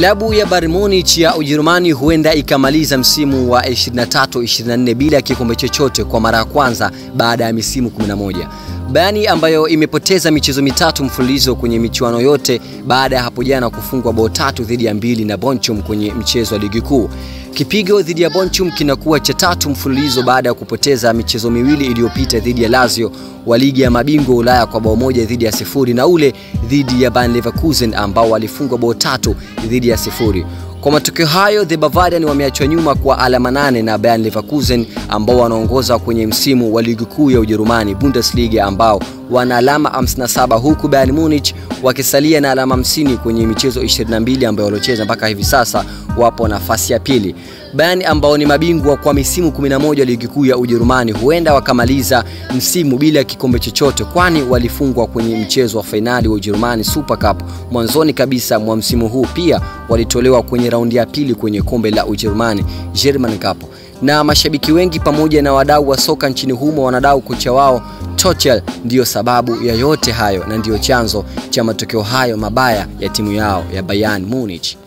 Klabu ya Bayern Munich ya Ujerumani huenda ikamaliza msimu wa 23-24 bila kikombe chochote kwa mara ya kwanza baada ya misimu 11. Bayern ambayo imepoteza michezo mitatu mfululizo kwenye michuano yote baada ya hapo jana kufungwa bao tatu dhidi ya mbili na Bonchum kwenye mchezo wa ligi kuu. Kipigo dhidi ya Bonchum kinakuwa cha tatu mfululizo baada ya kupoteza michezo miwili iliyopita dhidi ya Lazio wa ligi ya mabingwa Ulaya kwa bao moja dhidi ya sifuri na ule dhidi ya Bayer Leverkusen ambao walifungwa bao tatu dhidi ya sifuri. Kwa matokeo hayo, the Bavarian wameachwa nyuma kwa alama nane na Bayer Leverkusen ambao wanaongoza kwenye msimu wa ligi kuu ya Ujerumani Bundesliga ambao wana alama 57 huku Bayern Munich wakisalia na alama 50 kwenye michezo 22 ambayo waliocheza mpaka hivi sasa, wapo nafasi ya pili. Bayern ambao ni mabingwa kwa misimu 11 ligi kuu ya Ujerumani huenda wakamaliza msimu bila kikombe chochote, kwani walifungwa kwenye mchezo wa fainali wa Ujerumani Super Cup mwanzoni kabisa mwa msimu huu. Pia walitolewa kwenye raundi ya pili kwenye kombe la Ujerumani German Cup na mashabiki wengi pamoja na wadau wa soka nchini humo wanadau kocha wao Tuchel ndiyo sababu ya yote hayo na ndiyo chanzo cha matokeo hayo mabaya ya timu yao ya Bayern Munich.